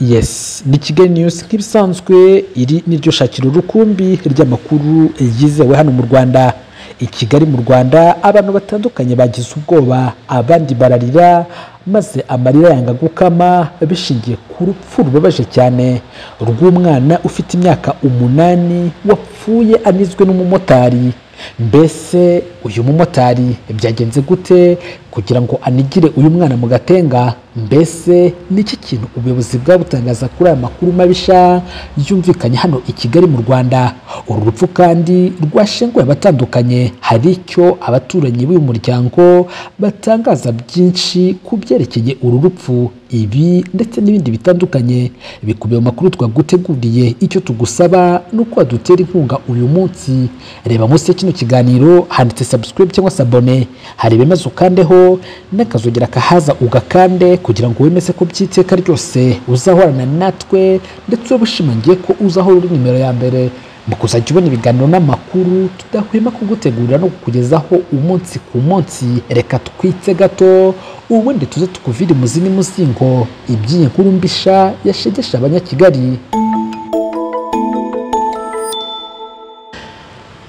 yesi ni kigali niyusi nk'ibisanzwe iri niryo shakira urukumbi ry'amakuru yizewe hano mu rwanda i kigali mu rwanda abantu batandukanye bagize ubwoba abandi bararira maze amarira yanga gukama bishingiye ku rupfu rubabaje cyane rw'umwana ufite imyaka umunani wapfuye anizwe n'umumotari mbese uyu mumotari byagenze gute kugira ngo anigire uyu mwana mu gatenga mbese ni iki kintu ubuyobozi bwabutangaza kuri aya makuru mabisha yumvikanye hano i kigali mu rwanda uru rupfu kandi rwashenguye abatandukanye hari icyo abaturanyi b'uyu muryango batangaza byinshi ku byerekeye uru rupfu ibi ndetse n'ibindi bitandukanye bikubiye mu makuru twaguteguriye icyo tugusaba ni uko wadutera inkunga uyu munsi reba munsi ya kino kiganiro handitse subscribe cyangwa se abone hari ibimaze ukandeho n'akazogera kahaza ugakande kugira ngo wemeze ko by'iteka ryose uzahorana natwe ndetse uba ushimangiye ko uzahora uri nimero ya mbere mu kuzajya ubona ibiganiro n'amakuru tudahwema kugutegurira no kukugezaho umunsi ku munsi reka twitse gato ubundi tuze tukuvire imuzini muzingo iby'iyi nkuru mbisha yashegesha abanyakigali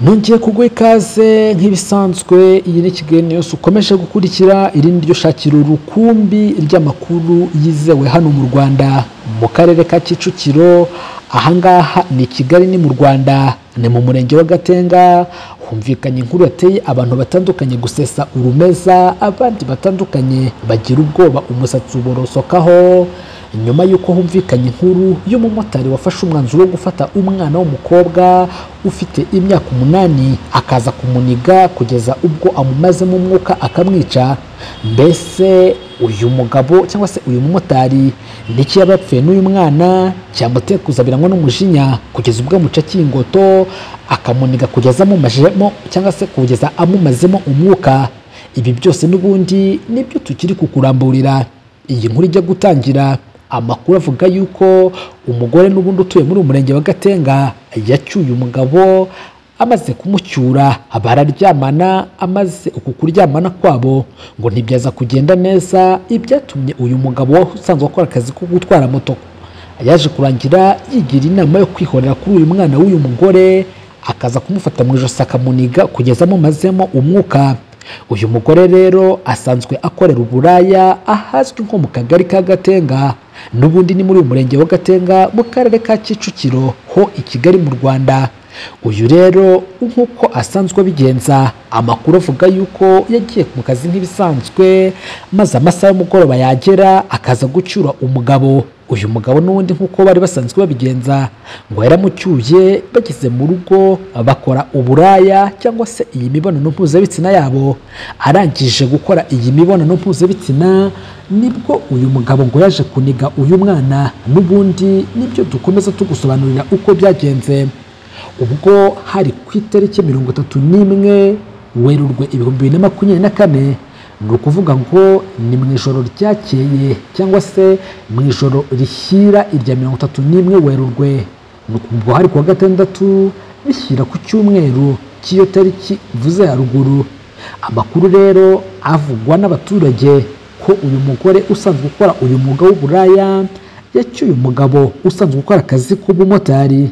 nongeye kuguha ikaze nk'ibisanzwe iyi ni kigali yose ukomeje gukurikira irindi ryo shakira urukumbi ry'amakuru yizewe hano mu rwanda mu karere ka kicukiro ahangaha ni kigali ni mu rwanda ni mu murenge wa gatenga humvikanye inkuru yateye abantu batandukanye gusesa urumeza abandi batandukanye bagira ubwoba umusatsi uborosokaho nyuma y'uko humvikanye inkuru y'umumotari wafashe umwanzuro wo gufata umwana w'umukobwa ufite imyaka umunani akaza kumuniga kugeza ubwo amumazemo umwuka akamwica mbese uyu mugabo cyangwa se uyu mumotari niki yaba yapfuye n'uyu mwana cyamuteye kuzabiranywa n'umujinya kugeza ubwo amucakiye ingoto akamuniga kugeza amumajemo cyangwa se kugeza amumazemo umwuka ibi byose n'ubundi nibyo tukiri kukuramburira iyi nkuru ijya gutangira amakuru avuga yuko umugore n'ubundi utuye muri uyu murenge wa gatenga yacyuye umugabo amaze kumucyura bararyamana amaze uku kuryamana kwabo ngo ntibyaza kugenda neza ibyatumye uyu mugabo wari usanzwe akora akazi ko gutwara moto yaje kurangira yigira inama yo kwihorera kuri uyu mwana w'uyu mugore akaza kumufata mu ijosi akamuniga kugeza amumazemo umwuka uyu mugore rero asanzwe akorera uburaya ahazwi nko mu kagari ka gatenga n'ubundi ni muri uyu murenge wa gatenga mu karere ka kicukiro ho i kigali mu rwanda uyu rero nk'uko asanzwe abigenza amakuru avuga yuko yagiye mu kazi nk'ibisanzwe maze amasaha y'umugoroba yagera akaza gucyura umugabo uyu mugabo n'ubundi nk'uko bari basanzwe babigenza ngo yaramucyuye bageze mu rugo bakora uburaya cyangwa se iyi mibonano mpuzabitsina yabo arangije gukora iyi mibonano mpuzabitsina nibwo uyu mugabo ngo yaje kuniga uyu mwana n'ubundi nibyo dukomeza tugusobanurira uko byagenze ubwo hari ku itariki mirongo itatu n'imwe werurwe ibihumbi bibiri na makumyabiri na kane ni ukuvuga ngo ni mu ijoro ryakeye cyangwa se mu ijoro rishyira irya mirongo itatu n'imwe werurwe ni ukuvuga hari ku wa gatandatu bishyira ku cyumweru cy'iyo tariki mvuze haruguru amakuru rero avugwa n'abaturage ko uyu mugore usanzwe ukora uyu mwuga w'uburaya yacyuye umugabo usanzwe ukora akazi k'ubumotari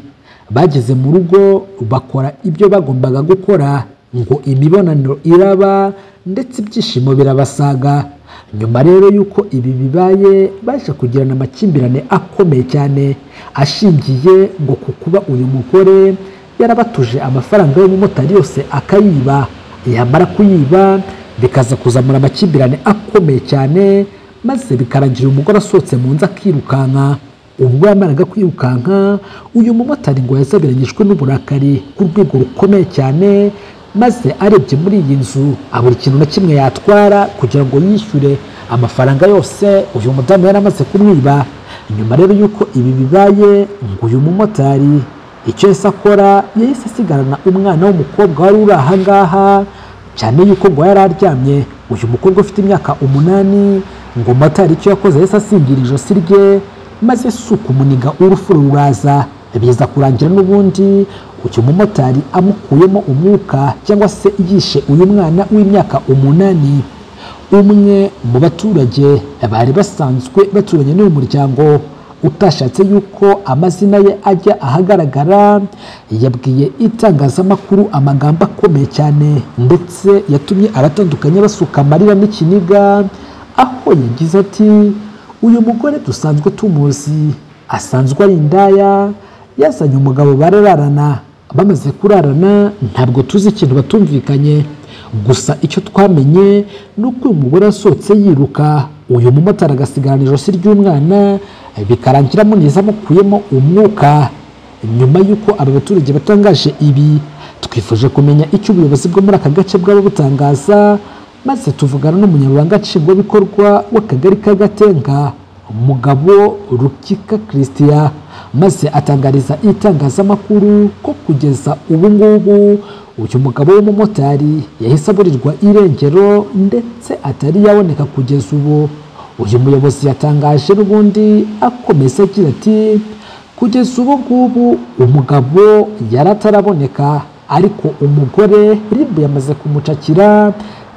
bageze mu rugo bakora ibyo bagombaga gukora ngo imibonano iraba ndetse ibyishimo birabasaga nyuma rero y'uko ibi bibaye baje kugirana amakimbirane akomeye cyane ashingiye ngo ku kuba uyu mugore yarabatuje amafaranga y'umumotari yose akayiba yamara kuyiba bikaza kuzamura amakimbirane akomeye cyane maze bikarangira umugore asohotse mu nzu akirukanka ubwo yamaraga kwirukanka uyu mumotari ngo yazabiranyijwe n'uburakari ku rwego rukomeye cyane maze arebye muri iyi nzu abura ikintu na kimwe yatwara kugira ngo yishyure amafaranga yose uyu mudamu yari amaze kumwiba nyuma rero y'uko ibi bibaye ngo uyu mumotari icyo yahise akora yahise asigarana umwana w'umukobwa wari uri aha ngaha cyane y'uko ngo yari aryamye uyu mukobwa ufite imyaka umunani ngo motari icyo yakoze yahise asingira ijosi rye maze si ukumuninga urupfu ruraza biza kurangira n'ubundi uyu mumotari amukuyemo umwuka cyangwa se yishe uyu mwana w'imyaka umunani umwe mu baturage bari basanzwe baturanye n'uyu muryango utashatse yuko amazina ye ajya ahagaragara yabwiye itangazamakuru amagambo akomeye cyane ndetse yatumye aratandukanye basuka amarira n'ikiniga aho yagize ati uyu mugore dusanzwe tumuzi asanzwe ari indaya yazanye umugabo barararana bamaze kurarana ntabwo tuzi ikintu batumvikanye gusa icyo twamenye ni uko uyu mugore asohotse yiruka uyu mumotari agasigarana ijosi ry'umwana bikarangira amuniza amukuyemo umwuka nyuma y'uko aba baturage batangaje ibi twifuje kumenya icyo ubuyobozi bwo muri aka gace bwaba butangaza maze tuvugana n'umunyamabanga nshingwabikorwa w'akagari ka gatenga umugabo rukika christian maze atangariza itangazamakuru ko kugeza ubu ngubu uyu mugabo w'umumotari yahise aburirwa irengero ndetse atari yaboneka kugeza ubu uyu muyobozi yatangaje n'ubundi akomeza agira ati kugeza ubu ngubu umugabo yari ataraboneka ariko umugore rib yamaze kumucakira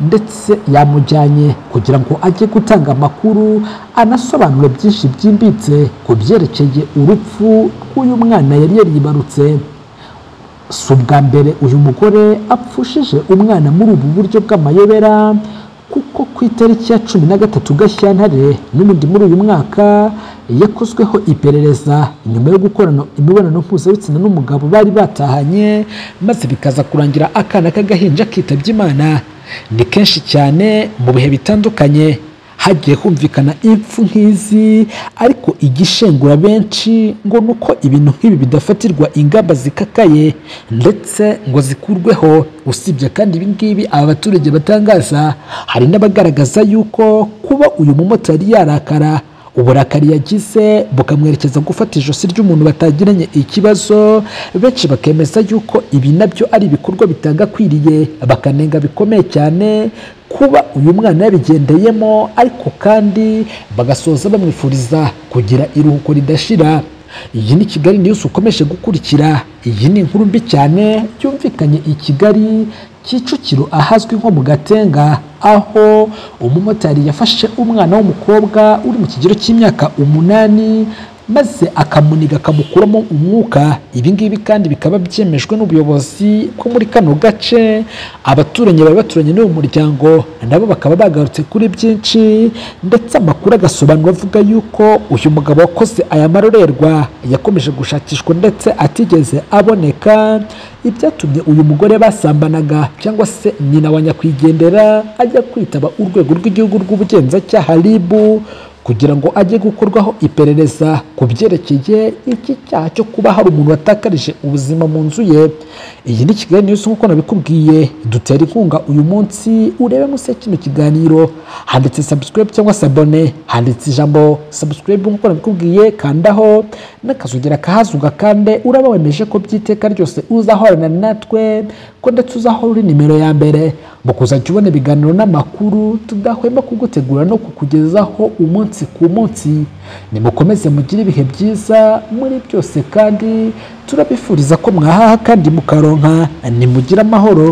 ndetse yamujyanye kugira ngo ajye gutanga amakuru anasobanure byinshi byimbitse ku byerekeye urupfu rw'uyu mwana yari yaribarutse si ubwa mbere uyu mugore apfushije umwana muri ubu buryo bw'amayobera kuko ku itariki ya cumi na gatatu gashyantare n'ubundi muri uyu mwaka yakozweho iperereza nyuma yo gukorana imibonano mpuzabitsina n'umugabo bari batahanye maze bikaza kurangira akana k'agahinja kitabye imana ni kenshi cyane mu bihe bitandukanye hagiye humvikana impfu nk'izi ariko igishengura benshi ngo ni uko ibintu nk'ibi bidafatirwa ingamba zikakaye ndetse ngo zikurweho usibye kandi ibi ngibi aba baturage batangaza hari n'abagaragaza yuko kuba uyu mumotari yarakara uburakari yagize bukamwerekeza gufata ijosi ry'umuntu batagiranye ikibazo benshi bakemeza yuko ibi nabyo ari ibikorwa bitagakwiriye bakanenga bikomeye cyane kuba uyu mwana yabigendeyemo ariko kandi bagasoza bamwifuriza kugira iruhuko ridashira iyi ni kigali niyusi ukomeje gukurikira iyi ni inkuru mbi cyane yumvikanye i kigali kicukiro ahazwi nko mu gatenga aho umumotari yafashe umwana w'umukobwa uri mu kigero cy'imyaka umunani maze akamuniga akamukuramo umwuka ibi ngibi kandi bikaba byemejwe n'ubuyobozi ko muri kano gace abaturanyi bari baturanye n'uwo muryango nabo bakaba bagarutse kuri byinshi ndetse amakuru agasobanura avuga yuko uyu mugabo wakoze aya marorerwa yakomeje gushakishwa ndetse atigeze aboneka ibyatumye uyu mugore basambanaga cyangwa se nyina wa nyakwigendera ajya kwitaba urwego rw'igihugu rw'ubugenzacyaha ribu kugira ngo ajye gukorwaho iperereza ku byerekeye iki cyaha cyo kuba hari umuntu watakarije ubuzima mu nzu ye iyi ni kigali niyusi nk'uko nabikubwiye dutera inkunga uyu munsi urebe munsi ya kino kiganiro handitse subscribe cyangwa se abone handitse ijambo subscribe nk'uko nabikubwiye kandaho n'akazogera kahazuga kande uraba wemeje ko by'iteka ryose uzahorana natwe ko ndetse uzahora uri nimero ya mbere mu kuzajya ubona ibiganiro n'amakuru tudahwema kugutegura no kukugezaho umunsi ku munsi nimukomeze mugire ibihe byiza muri byose kandi turabifuriza ko mwahaha kandi mukaronka nimugire amahoro